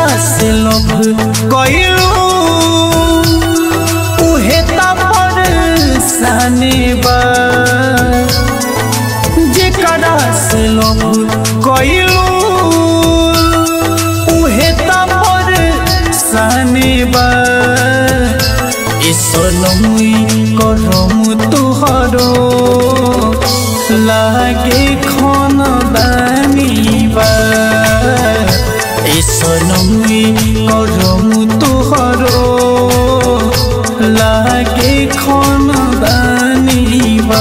से लव कइलू उहे त परेशानी बा जेकरा से लव कइलू उहे त परेशानी बा ए सोनमुई करम तुहरो लागे खन दानी बा ए सोनमुई करम तुहरो लागे खन दानी बा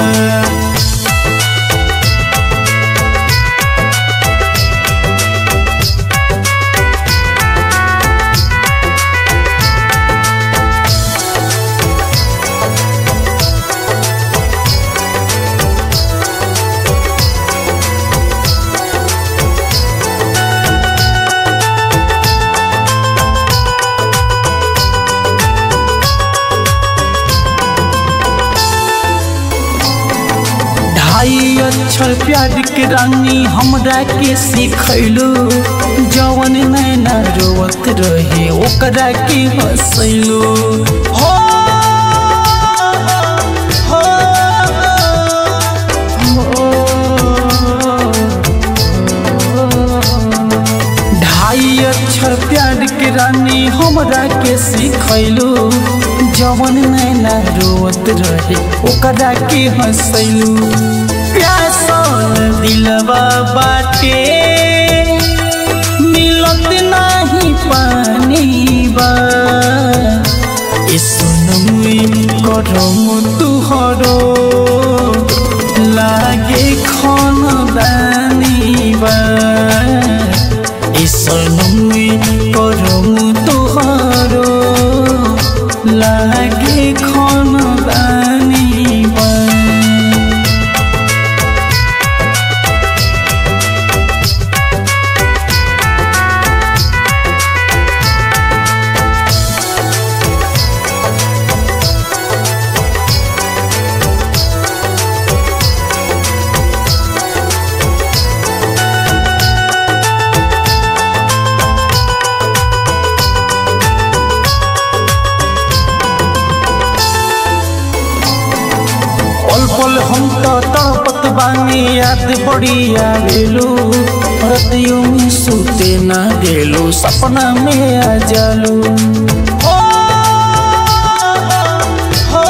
ढाई अक्षर प्यार के रानी हमरा के सिखैलू जवन नैना रोवत रहे ओकरा के हंसैलू हो हो, हो। ढाई अक्षर प्यार के रानी हमरा के सिखैलू जवन नैना रोवत रहे ओकरा के हंसैलू प्यासल दिलवा बाटे मिलत नाही पानी बा ए सोनमुई करम तुहरो लागे खन दानी बा ए सोनमुई करम तुहरो लागे खन दानी बा पल पल हम तो तड़पत बानी याद बड़ी आवेलू रतियों में सूते ना गेलू सपना में आ जालू हो, हो,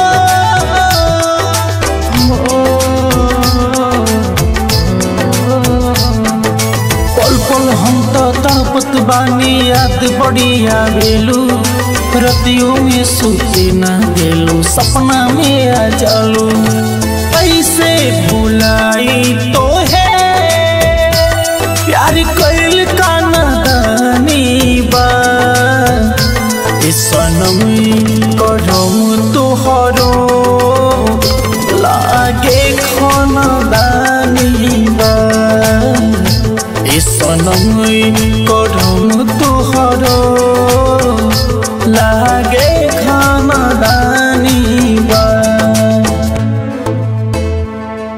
हो। पल पल हम तो तड़पत बानी याद बड़ी आवेलू रतियों में सूते ना गेलू सपना में आ जालू ऐसे भुलाई तो